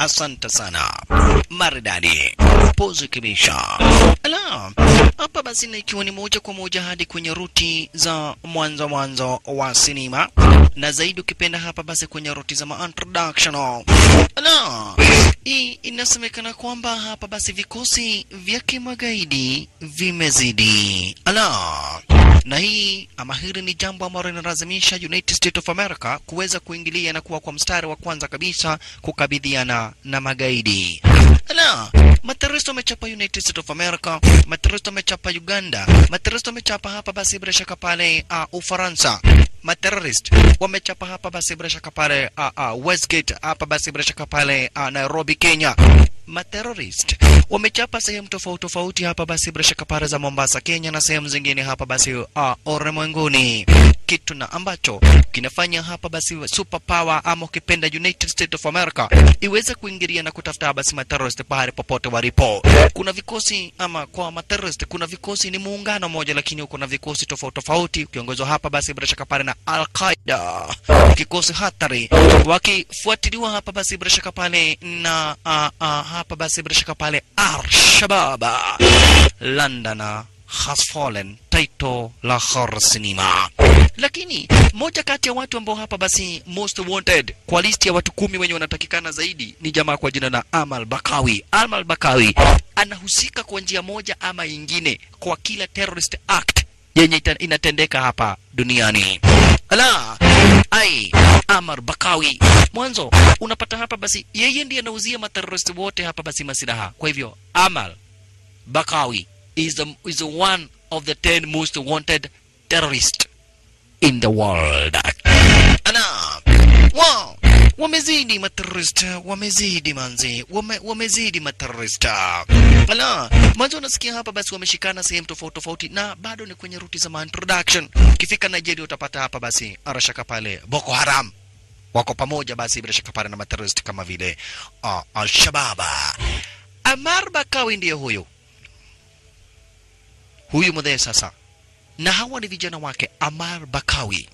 Asante sana. Maridadi. Pozi kibisha. Ala, hapa basi na ikiwa ni moja kwa moja hadi kwenye ruti za mwanzo mwanzo wa sinema na zaidi ukipenda hapa basi kwenye ruti za ma-introductional. Ala, hii inasemekana kwamba hapa basi vikosi vya kimagaidi vimezidi. Ala, na hii ama hili ni jambo ambalo linalazimisha United States of America kuweza kuingilia na kuwa kwa mstari wa kwanza kabisa kukabidhiana na magaidi. Ala, materoristi wamechapa United States of America, materoristi wamechapa Uganda, materoristi wamechapa hapa basi bila shaka pale uh, Ufaransa, materorist wamechapa hapa basi bila shaka pale uh, uh, Westgate hapa basi bila shaka pale uh, Nairobi, Kenya. Materorist wamechapa sehemu tofauti tofauti hapa basi bila shaka pale za Mombasa, Kenya na sehemu zingine hapa basi uh, ulimwenguni kitu na ambacho kinafanya hapa basi super power ama ukipenda United States of America iweze kuingilia na kutafuta basi materrorist pahali popote walipo. Kuna vikosi ama kwa materrorist, kuna vikosi ni muungano moja, lakini kuna vikosi tofauti tofauti ukiongozwa hapa basi bila shaka pale na Al Qaeda, kikosi hatari wakifuatiliwa hapa basi bila shaka pale na uh, uh, hapa basi bila shaka pale Al Shabab London has fallen title la horror cinema lakini moja kati ya watu ambao hapa basi most wanted kwa listi ya watu kumi wenye wanatakikana zaidi ni jamaa kwa jina la Amal Bakawi. Amal Bakawi anahusika kwa njia moja ama ingine kwa kila terrorist act yenye ita- inatendeka hapa duniani. Ala, ai, Amar Bakawi. Mwanzo unapata hapa basi, yeye ndiye anauzia materrorist wote hapa basi masilaha. Kwa hivyo Amal Bakawi is the, is the one of the 10 most wanted terrorist in the world. Ana, wow, wamezidi materrorist, wamezidi manzi, wame, wamezidi materrorist. Ala, mwanzo unasikia hapa basi wameshikana sehemu tofauti tofauti na bado ni kwenye ruti za ma introduction. Ukifika Nigeria utapata hapa basi arashaka pale Boko Haram wako pamoja basi bila shaka pale na materrorist kama vile uh, Al-Shabaab. Amar Bakawi ndiye huyu huyu mudhee sasa, na hawa ni vijana wake. Amar Bakawi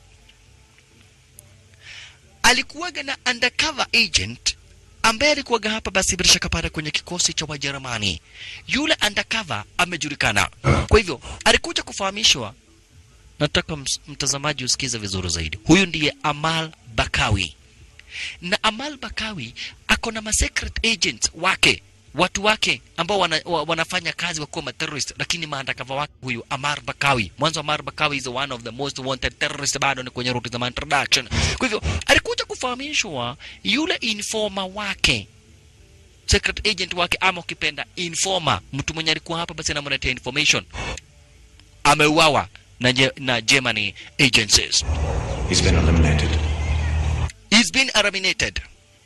alikuwaga na undercover agent ambaye alikuwaga hapa basi bila shaka pale kwenye kikosi cha Wajerumani. Yule undercover amejulikana, kwa hivyo alikuja kufahamishwa. Nataka ms- mtazamaji usikize vizuri zaidi. Huyu ndiye Amal Bakawi, na Amal Bakawi ako na ma secret agents wake watu wake ambao wana, wa, wanafanya kazi wakuwa materrorist lakini maandakava wake huyu Amar Bakawi. Mwanzo Amar Bakawi is one of the most wanted terrorist, bado ni kwenye ruti za ma introduction. Kwa hivyo alikuja kufahamishwa yule informer wake secret agent wake ama ukipenda informer, mtu mwenye alikuwa hapa basi anamletea information, ameuawa na, Je- na Germany agencies. He's been eliminated. He's been eliminated,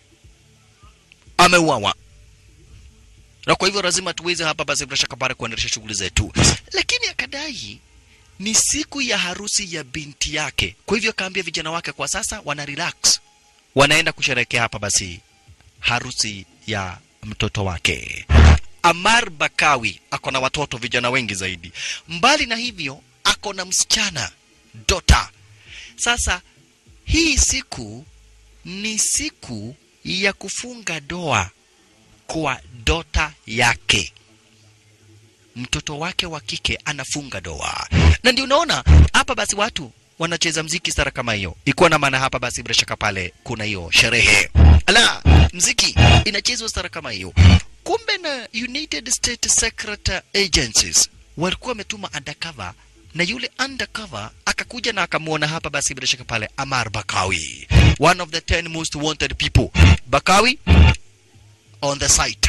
ameuawa na kwa hivyo lazima tuweze hapa basi bila shaka pale kuendelesha shughuli zetu, lakini akadai ni siku ya harusi ya binti yake. Kwa hivyo akaambia vijana wake kwa sasa wana relax, wanaenda kusherehekea hapa basi harusi ya mtoto wake. Amar Bakawi ako na watoto vijana wengi zaidi. Mbali na hivyo, ako na msichana Dota. Sasa hii siku ni siku ya kufunga doa kwa dota yake mtoto wake wa kike anafunga doa na ndio unaona hapa basi watu wanacheza mziki stara kama hiyo ikuwa na maana hapa basi bila shaka pale kuna hiyo sherehe ala mziki inachezwa stara kama hiyo kumbe na united states secret agencies walikuwa wametuma undercover na yule undercover akakuja na akamwona hapa basi bila shaka pale amar bakawi one of the 10 most wanted people bakawi on the site.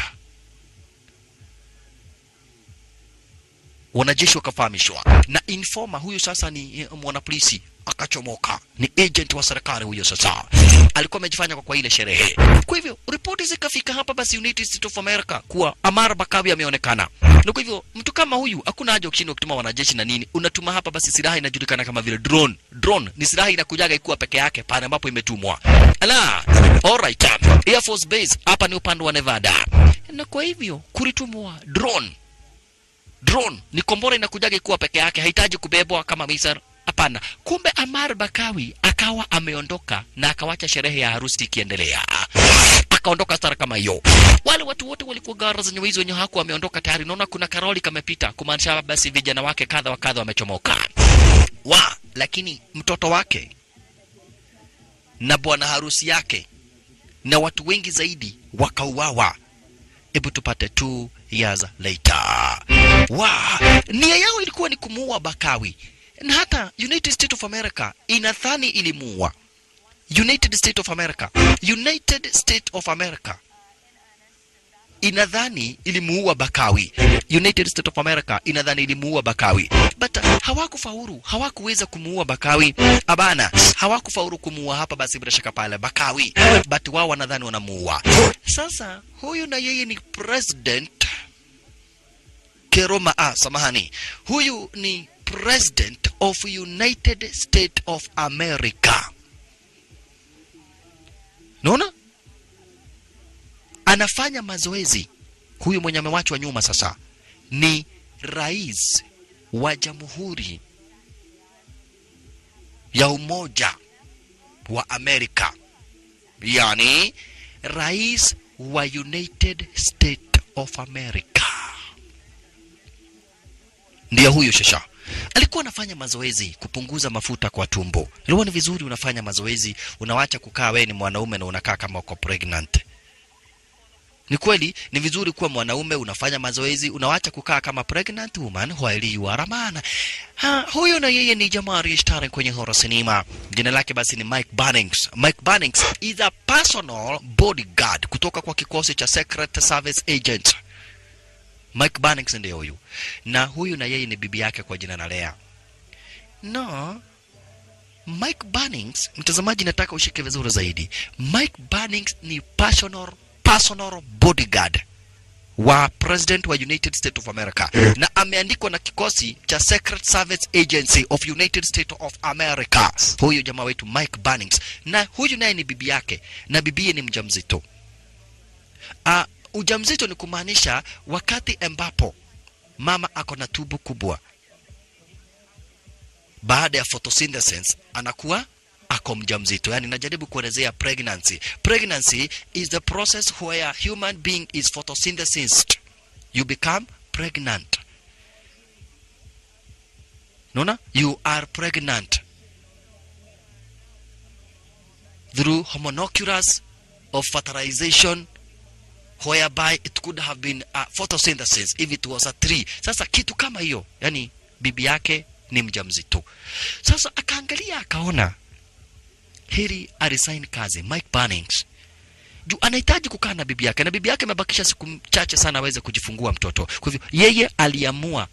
Wanajeshi wakafahamishwa na informa huyu sasa ni eh, mwanapolisi akachomoka, ni agent wa serikali huyo. Sasa alikuwa amejifanya kwa, kwa ile sherehe. Kwa hivyo ripoti zikafika hapa basi United States of America kuwa Amar Bakawi ameonekana, na kwa hivyo mtu kama huyu hakuna haja ukishindwa kutuma wanajeshi na nini, unatuma hapa basi silaha inajulikana kama vile drone. Drone ni silaha inakujaga ikuwa peke yake pale ambapo imetumwa. Ala, alright, Air Force Base hapa ni upande wa Nevada, na kwa hivyo kulitumwa drone drone ni kombora inakujaga ikuwa peke yake, hahitaji kubebwa kama misar. Hapana, kumbe Amar Bakawi akawa ameondoka na akawacha sherehe ya harusi ikiendelea, akaondoka stara kama hiyo. Wale watu wote walikuwa gara zenye wizi wenye haku wameondoka tayari. Naona kuna karoli kamepita, kumaanisha basi vijana wake kadha wa kadha wamechomoka wa, lakini mtoto wake na bwana harusi yake na watu wengi zaidi wakauawa. Hebu tupate two years later. Wa, nia yao ilikuwa ni kumuua Bakawi, na hata United States of America inadhani ilimuua. United States of America, United States of America inadhani ilimuua Bakawi. United States of America inadhani ilimuua Bakawi, but hawakufaulu, hawakuweza kumuua Bakawi. Abana, hawakufaulu kumuua hapa, basi bila shaka pale Bakawi, but wao wanadhani wanamuua. Sasa huyu na yeye ni president Keroma, ah, samahani, huyu ni president of United States of America. Naona anafanya mazoezi. Huyu mwenye amewachwa nyuma sasa ni rais wa jamhuri ya umoja wa Amerika, yani rais wa United States of America. Ndiyo huyu shasha alikuwa anafanya mazoezi kupunguza mafuta kwa tumbo. Ilikuwa ni vizuri unafanya mazoezi, unawacha kukaa wewe ni mwanaume na unakaa kama uko pregnant. Ni kweli ni vizuri kuwa mwanaume unafanya mazoezi, unawacha kukaa kama pregnant woman while you are a man. Ha, huyo na yeye ni jamaa aliyeshtari kwenye horror cinema. Jina lake basi ni Mike Bannings. Mike Bannings is a personal bodyguard kutoka kwa kikosi cha Secret Service Agent. Mike Bannings ndiye huyu, na huyu na yeye ni bibi yake kwa jina na Lea. No, Mike Bannings, mtazamaji, nataka ushike vizuri zaidi. Mike Bannings ni personal personal bodyguard wa president wa United States of America na ameandikwa na kikosi cha Secret Service Agency of United States of America. Huyu jamaa wetu Mike Bannings, na huyu naye ni bibi yake, na bibiye ni mjamzito. Uh, ujamzito ni kumaanisha wakati ambapo mama ako na tubu kubwa, baada ya photosynthesis anakuwa ako mjamzito. Yani najaribu kuelezea pregnancy. Pregnancy is the process where human being is photosynthesized. You become pregnant. Naona? You are pregnant through homunculus of fertilization whereby it could have been a photosynthesis if it was a tree. Sasa kitu kama hiyo, yani bibi yake ni mjamzito. Sasa akaangalia akaona heri arisign kazi Mike Bannings juu anahitaji kukaa na bibi yake, na bibi yake amebakisha siku chache sana aweze kujifungua mtoto. Kwa hivyo yeye aliamua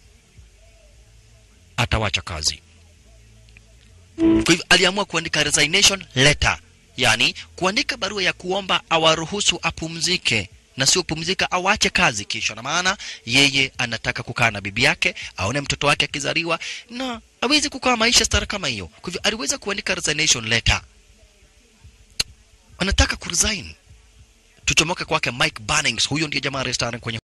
atawacha kazi. Kwa hivyo aliamua kuandika resignation letter, yani kuandika barua ya kuomba awaruhusu apumzike na sio pumzika awache kazi kisha, na maana yeye anataka kukaa na bibi yake, aone mtoto wake akizaliwa na awezi kukaa maisha stara kama hiyo. Kwa hivyo aliweza kuandika resignation letter, anataka kuresign. Tuchomoke kwake Mike Bannings, huyo ndiye jamaa restaurant kwenye